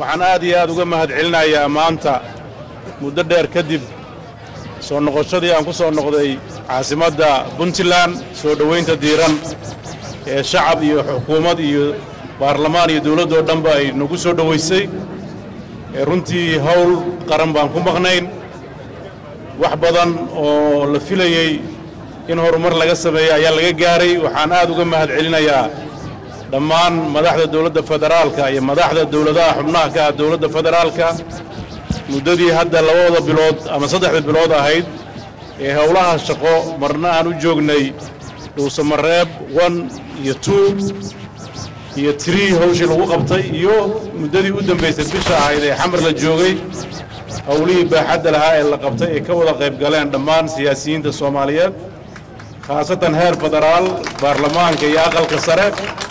waxaan aad iyo aad uga mahad celinayaa maanta muddo dheer kadib soo noqoshadii aan ku soo noqday caasimadda puntland soo dhowaynta diiran ee shacab iyo xukuumad iyo baarlamaan iyo dawladdoo dhanba ay nagu soo dhowaysay ee runtii hawl qaran baan ku maqnayn wax badan oo la filayey in horumar laga sameeyo ayaa laga gaaray waxaan aad uga mahad celinayaa dhammaan madaxda dawladda federaalka iyo madaxda dawladaha xubnaha ka ah dawladda federaalka muddadii hadda labada bilood ama saddexda bilood ahayd ee howlaha shaqo marna aan u joognay dhuusamareeb one iyo two iyo tree hawshii lagu qabtay iyo muddadii u dambaysay bisha ahayd ee xamar la joogay howlihii baaxadda lahaa ee la qabtay ay ka wada qayb galeen dhammaan siyaasiyiinta soomaaliyeed khaasatan heer federaal baarlamaanka iyo aqalka sare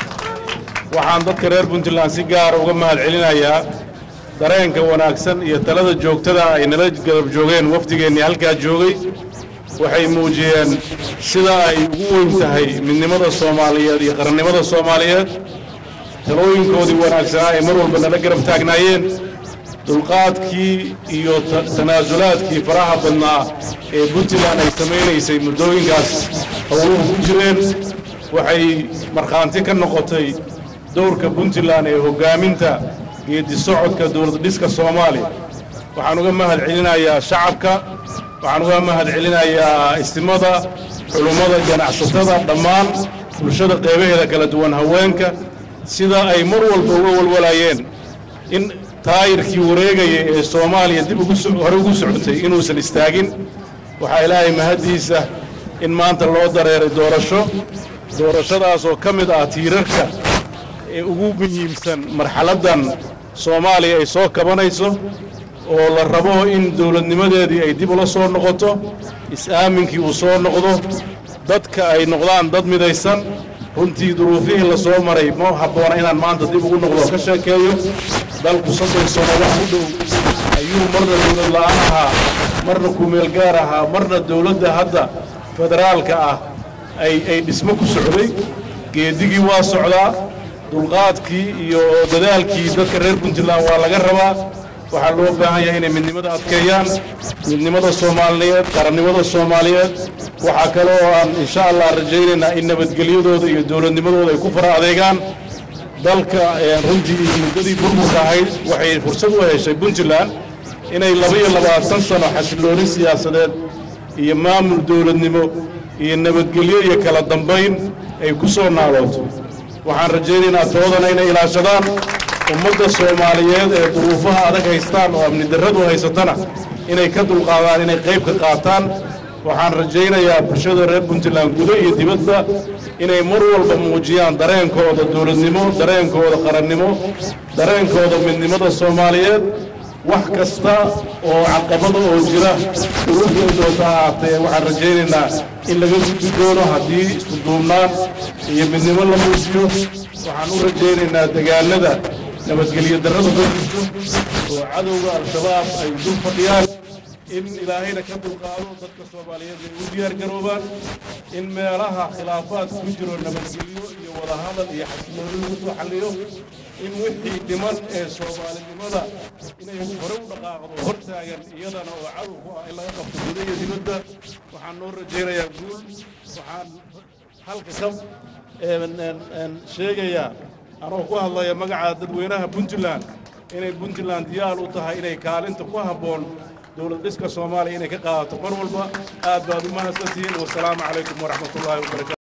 waxaan dadka reer puntland si gaara uga mahad celinayaa dareenka wanaagsan iyo talada joogtada ay nala garab joogeen wafdigeennii halkaa joogay waxay muujiyeen sida ay ugu weyn tahay midnimada soomaaliyeed iyo qarannimada soomaaliyeed talooyinkoodii wanaagsanaa ay mar walba nala garab taagnaayeen dulqaadkii iyo tanaasulaadkii faraha badnaa ee puntland ay samaynaysay muddooyinkaas howluhu ku jireen waxay markhaanti ka noqotay dowrka puntland ee hoggaaminta geedi socodka dowlad dhiska soomaaliya waxaan uga mahad celinayaa shacabka waxaan uga mahad celinayaa istimada culummada ganacsatada dhammaan bulshada qeybaheeda kala duwan haweenka sida ay mar walba uga walwalayeen in taayirkii wareegaya ee soomaaliya dib hore ugu socotay inuusan istaagin waxaa ilaahay mahaddiisa in maanta loo dareeray doorasho doorashadaas oo ka mid ah tiirarka ee ugu muhiimsan marxaladdan soomaaliya ay soo kabanayso oo la rabo in dawladnimadeedii ay dib ula soo noqoto is-aaminkii uu soo noqdo dadka ay noqdaan dad midaysan runtii duruufihii la soo maray ma habboona inaan maanta dib ugu noqdo ka sheekeeyo dalku soddon sano wax u dhow ayuu marna dawlad la'aan ahaa marna kumeel gaar ahaa marna dawladda hadda federaalka ah ay ay dhismo ku socday geedigii waa socdaa dulqaadkii iyo dadaalkii dadka reer puntland waa laga rabaa waxaa loo baahan yahay inay midnimada adkeeyaan midnimada soomaaliyeed qarannimada soomaaliyeed waxaa kale oo aan insha allah rajaynaynaa in nabadgelyadooda iyo dowladnimadooda ay ku fara adeegaan dalka runtii muddadii burburka ahayd waxay fursad u heshay puntland inay laba-iyo labaatan sano xasillooni siyaasadeed iyo maamul dowladnimo iyo nabadgelyo iyo kala dambayn ay ku soo naalooto waxaan rajaynaynaa toodana inay ilaashadaan ummadda soomaaliyeed ee duruufaha adag haystaan oo amni darradu haysatana inay ka dulqaadaan inay qayb ka qaataan waxaan rajaynayaa bulshada reer puntland gudo iyo dibadda inay mar walba muujiyaan dareenkooda dowladnimo dareenkooda qarannimo dareenkooda midnimada soomaaliyeed wax kasta oo caqabada oo jira duruufteedoota ahaatee waxaan rajaynaynaa in laga gudbi doono haddii isku duubnaan iyo midnimo la muujiyo waxaan u rajaynaynaa degaanada nabadgelyo darrada ka jirto oo cadowga al-shabaab ay dul fadhiyaan in ilaahayna ka dulqaado dadka soomaaliyeed ay u diyaar garoobaan in meelaha khilaafaad ku jiro nabadgelyo iyo wadahadal iyo xasilooni lagu soo xalliyo in wixii dhiman ee soomaalinimada inay hore u dhaqaaqdo hor taagan iyadana oo cadow ku ah in laga qabto guda iyo dibadda waxaan noo rajaynayaa guul waxaan halka ka sheegayaa anoo ku hadlaya magaca dadweynaha puntland inay puntland diyaar u tahay inay kaalinta ku habboon dowlad dhiska soomaaliya inay ka qaadato mar walba aad baad u mahadsantihiin wasalaamu calaykum waraxmatullaahi wabarakatu